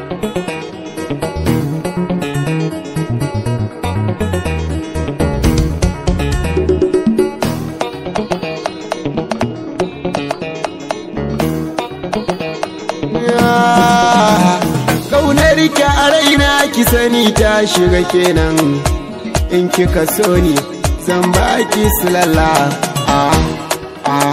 Kaunar ki a raina ki sani ta shiga kenan in kika so ni zan baki silala ah ah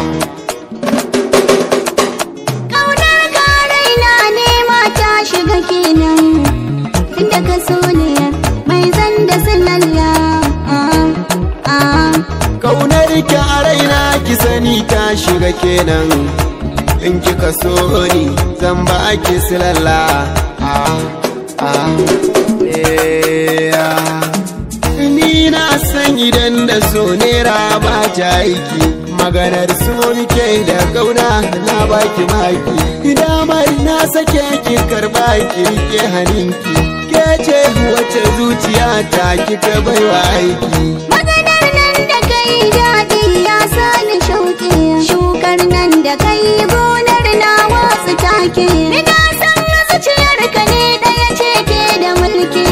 Ƙaunar ka raina ne mata shiga kenan Tunda ka so ne mai zan da silalla ah, ah. Kaunar ki a raina ki sani ta shiga kenan in kika so ni zan baki silala ah ah eh, ah. Ni na san idan da so nera ba ta aiki maganar so muke da kauna na baki maki damar na sake ki karba ki rike haninki ke ce wace zuciya ta kika baiwa aiki Maganar nan da kai daɗi ya sani shauƙi Shukar nan da kai gonar na wasu take Ina san zuciyarka ne ɗaya ce ke da mulki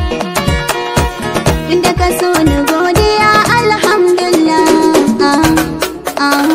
Inda ka so ni godiya alhamdulillah ah, ah.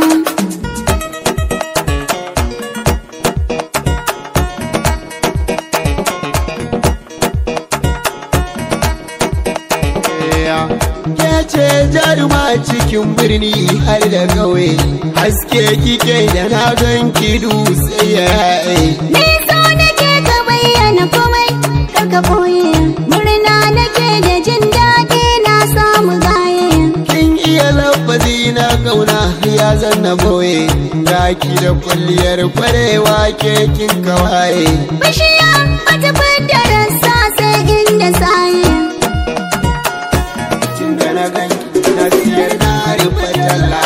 ke ce jaruma cikin birni har da ƙauye haske kike da na gan ki dutse ya yaye Ni so nake ka bayyana komai kar ka ɓoye Murna nake da jin daɗi na samu gaye kin iya lafazi na kauna ya zanna boye gaki da kwalliyar kwarewa ke kin kawaye Bishiya bata fidda rassa sai inda saye tun da na gan na siyar na rufe talla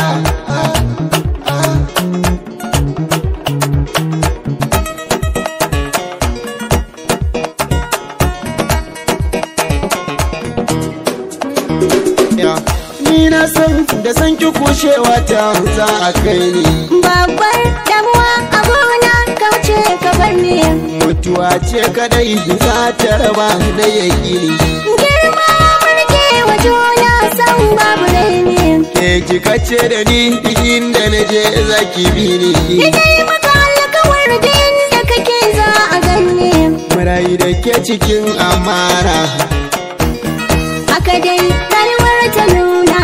Ya, ni na san da san ki kushewa ta za a kai ni Babbar damuwa a gona kauce ka bar ni mutuwa ce kadai za ta raba na yakini Girma murke wa juna san babu raini ke kika ce da ni inda na je za ki bi ni Idai maka alkawar da inda kake za a ganni marayi da ke cikin amana Haka dai rayuwar ta nuna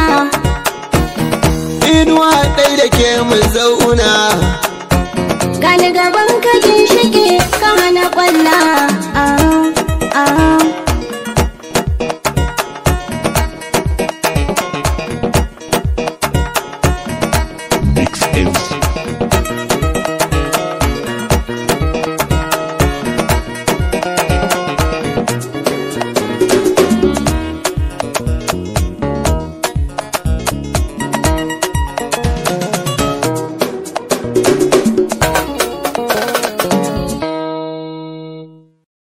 inuwa ɗai da ke mu zauna Gani gaban ka ginshike ka hana kwallo